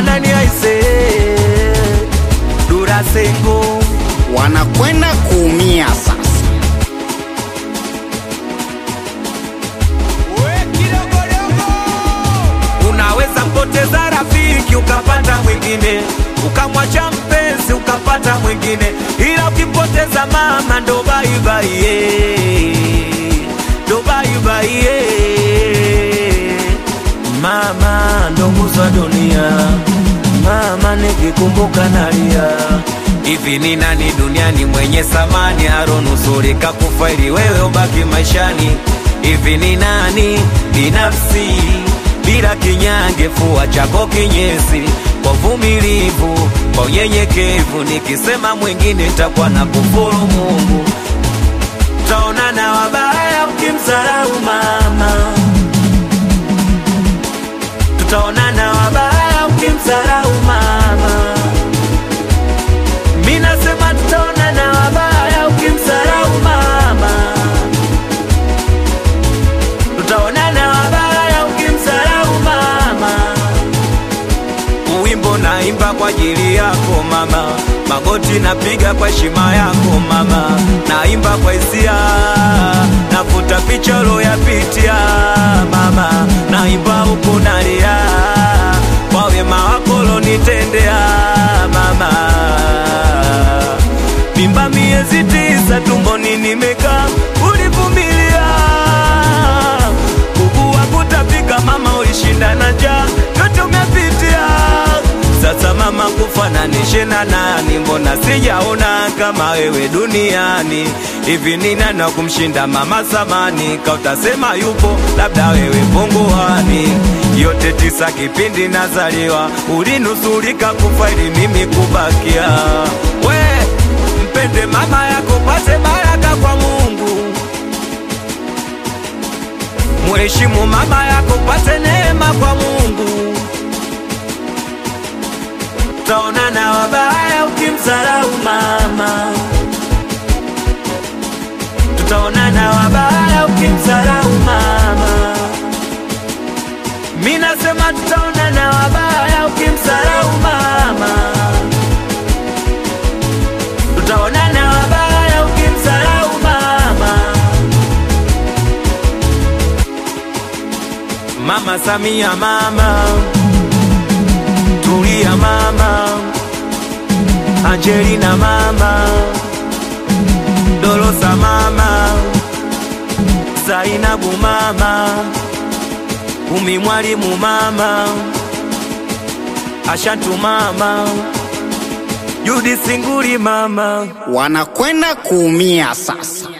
nani aise Durasengo wanakwenda kuumia sasa. Unaweza mpoteza rafiki ukapata mwingine, ukamwacha mpenzi ukapata mwingine, ila ukimpoteza mama ndo bye bye, yeah. ndo bye bye, yeah. Mama ndo nguzo ya dunia, mama nikikumbuka nalia. Hivi ni nani duniani mwenye samani aronusurika kufa ili wewe ubaki maishani? Hivi ni nani binafsi bila kinyange, fua chako kinyesi kwa uvumilivu, kwa unyenyekevu. Nikisema mwingine takuwa na kufuru Mungu, taonana wabaya ukimsarau mama tutaonana wabaya ukimsarau mama. Mi nasema tutaonana wabaya ukimsarau mama, tutaonana wabaya ukimsarau mama. Wimbo naimba kwa ajili yako mama, magoti napiga kwa heshima yako mama, naimba kwa hisia, nafuta picha uloyapitia mama, naimba huku nalia kwa wema wako ulonitendea mama. Mimba miezi tisa tumboni nimekaa, ulivumilia kuku wa kutapika mama, ulishinda na njaa, yote umepitia. Sasa mama, kufananishe na nani? Mbona sijaona kama wewe duniani? Hivi ni nani wa kumshinda mama samani? Kautasema yupo, labda wewe punguani. Yote tisa kipindi nazaliwa, ulinusurika kufa ili mimi kubakia. We mpende mama yako, pate baraka kwa Mungu. Mheshimu mama yako, pate neema kwa Mungu. Taonana wabaya ukimsarau mama, tutaonana wabaya ukimsarau mama. Mi nasema tutaonana wabaya ukimsarau mama, tutaonana wabaya ukimsarau mama. Mama Samia, mama Tulia, mama Angelina, mama Dolosa, mama Zainabu, mama Umi Mwalimu, mama Ashantu, mama Judi Singuli, mama Wanakwenda kuumia sasa.